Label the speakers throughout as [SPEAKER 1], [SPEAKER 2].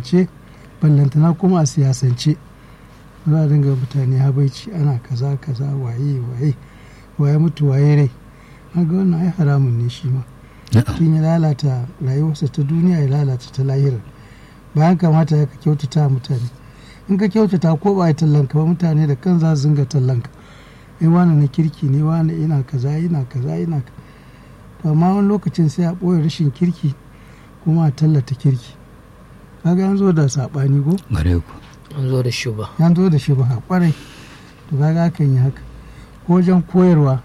[SPEAKER 1] addinance ballantana kuma a siyasance za a dinga mutane habaici ana kaza kaza waye waye waye mutu waye rai ga wannan ai haramun ne shi ma tun ya lalata rayuwarsa ta duniya ya lalata ta lahira bayan kamata ya ka kyautata mutane in ka kyautata ko ba ya tallanka ba mutane da kan za su zinga tallanka ai wani na kirki ne wani ina kaza ina kaza ina to amma wani lokacin sai a ɓoye rashin kirki kuma a tallata kirki kaga an zo da saɓani ko
[SPEAKER 2] gare ku
[SPEAKER 3] an zo da shuba
[SPEAKER 1] an zo da shi ba kwarai to kaga akan yi haka ko wajen koyarwa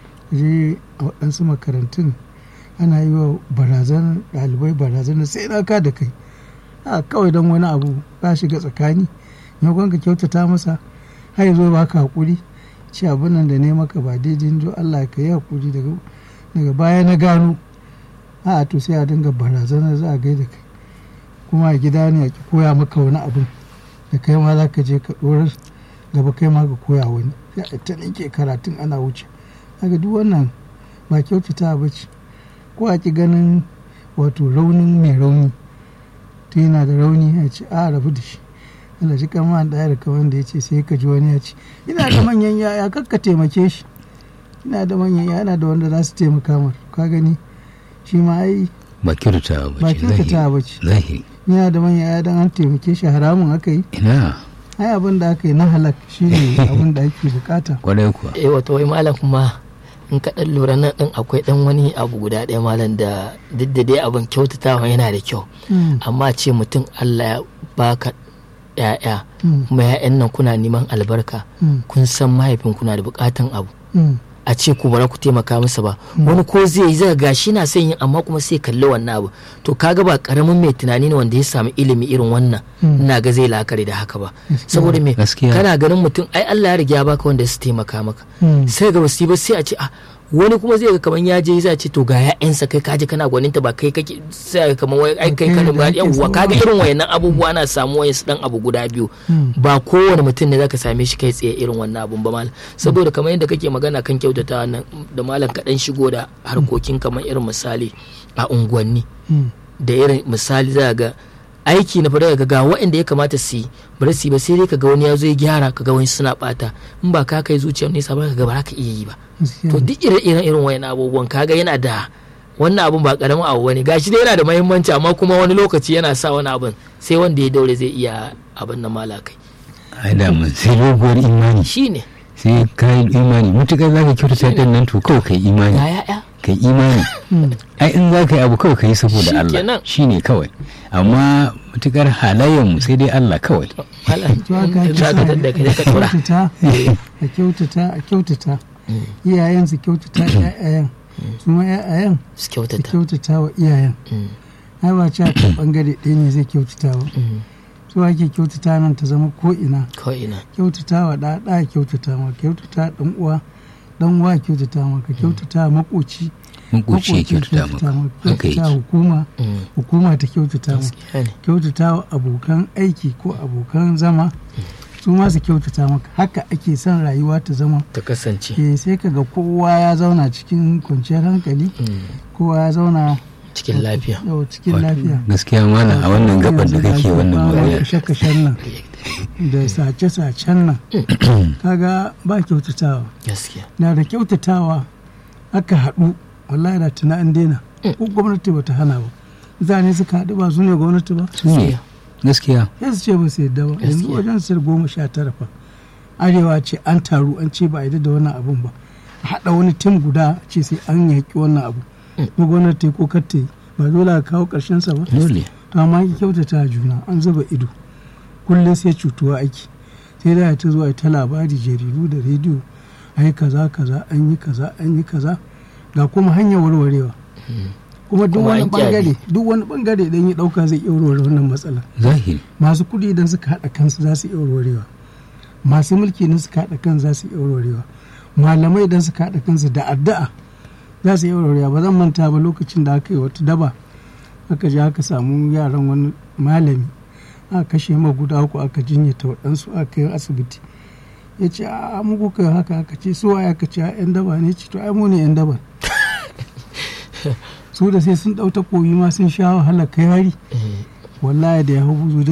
[SPEAKER 1] je a waɗansu makarantun ana yi wa barazan ɗalibai barazan sai na ka da kai a kawai don wani abu ba shiga tsakani maimakon ka kyautata masa har ya zo ba ka haƙuri ce abin nan da ne maka ba daidai jo Allah ka yi haƙuri daga baya na gano a to sai a dinga barazana za a gaida kai kuma a gida ne a ki koya maka wani abin da kai ma za ka je ka ɗorar gaba kai ma ka koya wani sai a ta ke karatun ana wuce haka duk wannan ba kyautata ba ce ko a ki ganin wato raunin mai rauni ta yana da rauni ya ce a rabu da shi Allah shi kama da da kawan da ya ce sai ka ji wani ya ce ina da manyan yaya kakka taimake shi ina da manyan yaya ina da wanda za su taimaka mar ka gani shi ma ai
[SPEAKER 2] ba kyautata ba
[SPEAKER 1] ba
[SPEAKER 2] ce
[SPEAKER 1] kyautata ba ce
[SPEAKER 2] zahiri
[SPEAKER 1] ina da manyan yaya dan an taimake shi haramun aka yi
[SPEAKER 2] ina
[SPEAKER 1] ai abin da aka yi na halak shi ne abin da ake bukata
[SPEAKER 2] kwarai kuwa
[SPEAKER 3] eh wato wai malam kuma in ka dan lura nan din akwai dan wani abu guda ɗaya malam da duk da dai abin kyautatawa yana da kyau amma ce mutum Allah ya baka ya'ya kuma ya'yan nan kuna neman albarka kun san mahaifin kuna da bukatan abu a ce ku bara ku taimaka masa ba wani ko zai yi zai gashi na son yin amma kuma sai kalli wannan abu to kaga ba karamin mai tunani ne wanda ya samu ilimi irin wannan ina ga zai la'akari da haka ba saboda me
[SPEAKER 2] Gaskiya.
[SPEAKER 3] kana ganin mutum ai Allah ya riga ya baka wanda su taimaka maka sai ga basu yi ba sai a ce a wani kuma zai ga kaman ya je zai ce to ga ya'yansa kai kaje kana gwaninta ba kai kake sai ga kaman wai ai kai
[SPEAKER 1] Kai
[SPEAKER 3] kana
[SPEAKER 1] da
[SPEAKER 3] ba
[SPEAKER 1] ake
[SPEAKER 3] yawwa
[SPEAKER 1] so.
[SPEAKER 3] kaga irin wayannan abubuwa na samu wayan su dan abu guda biyu ba kowane mutum ne zaka same shi kai tsaye irin wannan abun ba malam saboda kamar yadda kake magana kan kyautata nan da malam kaɗan shigo da harkokin kamar irin misali a unguwanni da irin misali za ga aiki na fara ga ga waɗanda ya kamata su yi bari su yi ba sai dai ka ga wani ya zo ya gyara ka ga wani suna bata in ba ka kai zuciyar nesa ba ka ga ba za ka iya yi ba to duk irin irin wayan abubuwan kaga yana da wannan abun ba karamin abu bane gashi dai yana da muhimmanci amma kuma wani lokaci yana sa wani abun sai wanda ya daure zai iya abin na malakai
[SPEAKER 2] ai da mun sai doguwar imani
[SPEAKER 3] shine
[SPEAKER 2] sai ka yi imani mutukar za ka kyautata ɗin nan to kawai ka yi imani
[SPEAKER 3] ya ya'ya
[SPEAKER 2] ka yi imani ai in za ka yi abu kawai ka yi saboda Allah
[SPEAKER 3] Shikenan.
[SPEAKER 2] shi ne kawai amma mutukar halayen mu sai dai Allah kawai
[SPEAKER 3] malam
[SPEAKER 1] to haka ake
[SPEAKER 3] za ka tadda ka je ka tura
[SPEAKER 1] kyautata a kyautata a kyautata iyayen su kyautata ƴaƴayen su ma ƴaƴayen
[SPEAKER 3] su
[SPEAKER 1] su
[SPEAKER 3] kyautata
[SPEAKER 1] kyautata wa iyayen
[SPEAKER 3] Mm,
[SPEAKER 1] ai ba ci a kan bangare ɗaya ne zai kyautata ba
[SPEAKER 3] mm,
[SPEAKER 1] so ake kyautata nan ta zama ko ina
[SPEAKER 3] ko ina
[SPEAKER 1] kyautata wa ɗa ɗa kyautata ma kyautata ɗan uwa ɗan uwa kyautata ma ka kyautata makoci
[SPEAKER 2] makoci ya
[SPEAKER 1] makoci
[SPEAKER 2] kyautata maka haka
[SPEAKER 1] kyautata
[SPEAKER 2] yake
[SPEAKER 1] hukuma
[SPEAKER 3] Mm,
[SPEAKER 1] hukuma ta kyautata ma
[SPEAKER 3] gaskiya ne
[SPEAKER 1] kyautata wa abokan aiki ko abokan zama su ma su kyautata maka haka ake son rayuwa ta zama
[SPEAKER 3] ta kasance
[SPEAKER 1] eh sai ka ga kowa ya zauna cikin kwanciyar hankali
[SPEAKER 3] Mm,
[SPEAKER 1] kowa ya zauna
[SPEAKER 3] cikin lafiya
[SPEAKER 1] yau cikin lafiya
[SPEAKER 2] gaskiya mana a wannan gabar da kake wannan magana
[SPEAKER 1] kashe-kashen nan da sace-sacen nan kaga ba kyautatawa
[SPEAKER 3] gaskiya
[SPEAKER 1] na da kyautatawa aka haɗu wallahi da tuna an daina ko gwamnati ba ta hana ba mutane suka haɗu ba su ne gwamnati ba
[SPEAKER 2] su ne gaskiya
[SPEAKER 1] sai su ce ba su yadda ba yanzu
[SPEAKER 3] Gaskiya.
[SPEAKER 1] wajen sir goma sha tara fa arewa ce an taru an ce ba a yadda da wannan abun ba a haɗa wani tim guda a ce sai an yaƙi wannan abu ko gwamnati ko kar ta yi ba dole a kawo ƙarshen sa ba
[SPEAKER 2] dole
[SPEAKER 1] to amma ki kyautata juna an zuba ido kullum sai cutuwa aiki sai da ta zuwa ta labari jaridu da rediyo ai kaza kaza an yi kaza an yi kaza ga kuma hanyar warwarewa kuma duk
[SPEAKER 3] Kuma
[SPEAKER 1] wani
[SPEAKER 3] an kyale.
[SPEAKER 1] bangare duk wani bangare idan ya dauka zai iya warware wannan matsala
[SPEAKER 2] zahiri
[SPEAKER 1] masu kuɗi idan suka haɗa kansu za su iya warwarewa masu mulki idan suka haɗa kansu za su iya warwarewa malamai idan suka haɗa kansu da addu'a za su iya warwarewa ba zan manta ba lokacin da aka yi wata daba aka je aka samu yaran wani malami aka kashe ma guda uku aka jinyata waɗansu aka yi asibiti ya ce a mu kuka yi haka aka ce su waye aka ce a yan daba ne ce to ai mu ne yan daba su da sai sun ɗau takobi ma sun sha wahala kai hari wallahi da ya hau buzu